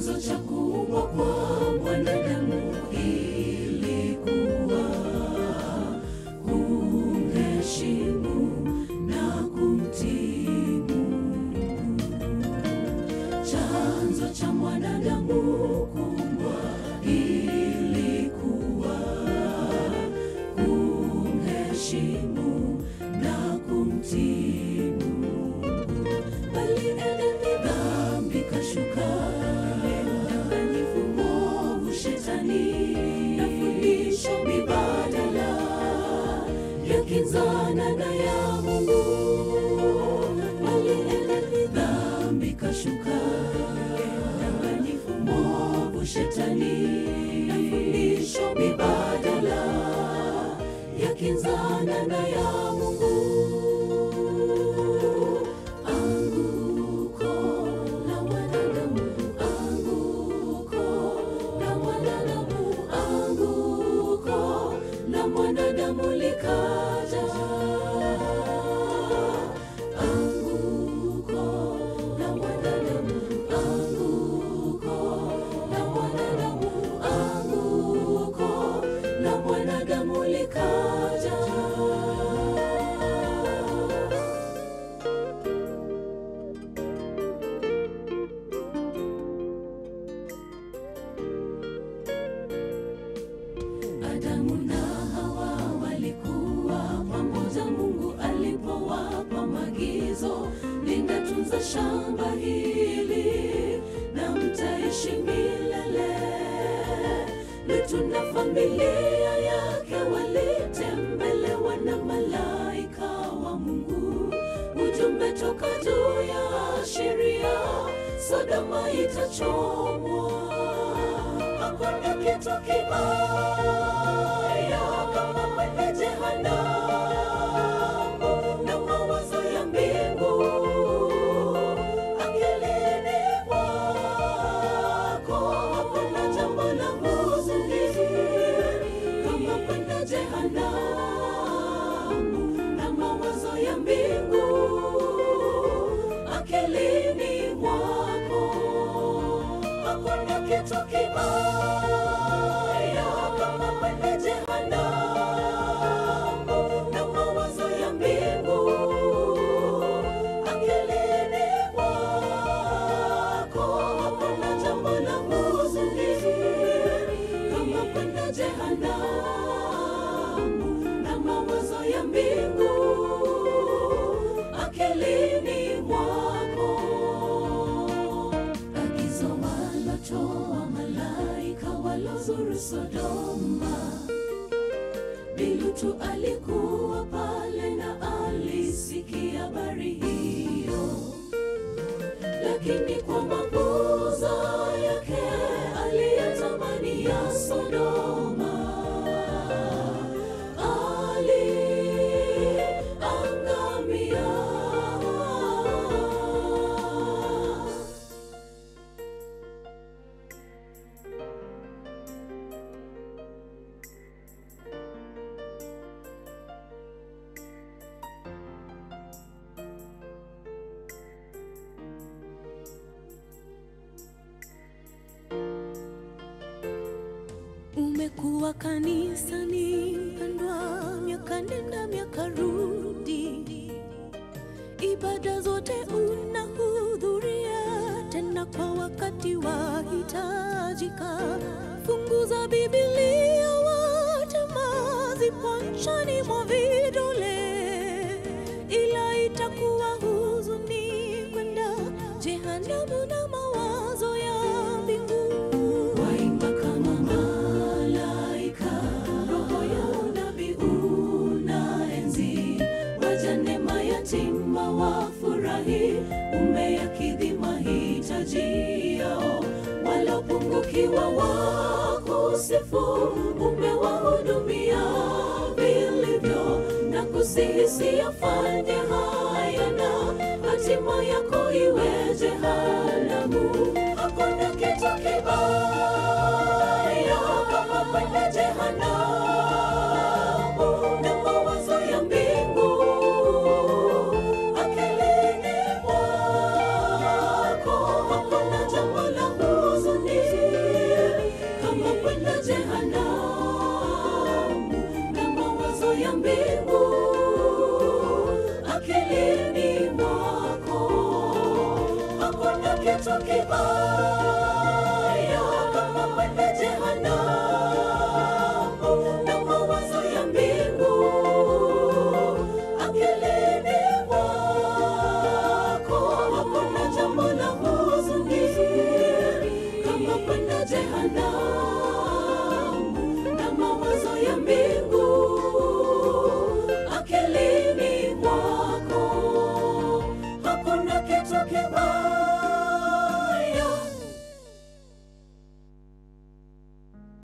Chanzo cha kuumbwa kwa mwanadamu ilikuwa kumheshimu na kumtii Mungu. Chanzo cha mwanadamu kuumbwa ilikuwa kumheshimu na kumtii Mungu. Bali Edeni dhambi kashuka, mdanganyifu mwovu shetani na fundisho mibadala yakinzana na ya Mungu. Bali Edeni dhambi kashuka, mdanganyifu mwovu shetani na fundisho mibadala yakinzana na ya Mungu. Anguko la wanadamu, anguko la wanadamu, anguko la mwanadamu likaja. Anguko la wanadamu, anguko la wanadamu, anguko la mwanadamu likaja. Adamu na Hawa walikuwa pamoja Mungu alipowapa maagizo, lingatunza shamba hili na mtaishi milele. Lutu na familia yake walitembelewa na malaika wa Mungu, ujumbe toka juu ya sheria, Sodoma itachomwa hakuna kitu kibaya kama kwenda jehanamu na mawazo ya mbingu akilini mwako. Hakuna jambo la huzuni kama kwenda jehanamu na mawazo ya mbingu akilini mwako hakuna kitu kibaya kama kwenda jehanamu na mawazo ya mbingu akilini mwako. Hakuna jambo la huzuni kama kwenda jehanamu na mawazo ya mbingu akilini mwako agizo walotoa malaika walozuru Sodoma. Bilutu alikuwa pale na alisikia habari hiyo, lakini kwa mapuuza yake aliyatamani ya Sodoma aliangamia. Umekuwa kanisani mpendwa, miaka nenda miaka rudi, ibada zote unahudhuria, tena kwa wakati wahitajika. Funguza Biblia, watema zipo nchani mwa vidole, ila itakuwa huzuni kwenda jehanamu na mawazo ya mbingu. Waimba kama malaika, roho ya unabii unaenzi, wajane mayatima wafurahi, umeyakidhi mahitaji yao, walopungukiwa wakusifu, umewahudumia vilivyo, na kusihisi yafanye haya na hatima yako iwe jehanamu. Hakuna kitu kibaya kama kwenda jehanamu na mawazo ya mbingu akilini mwako. Hakuna jambo la huzuni kibali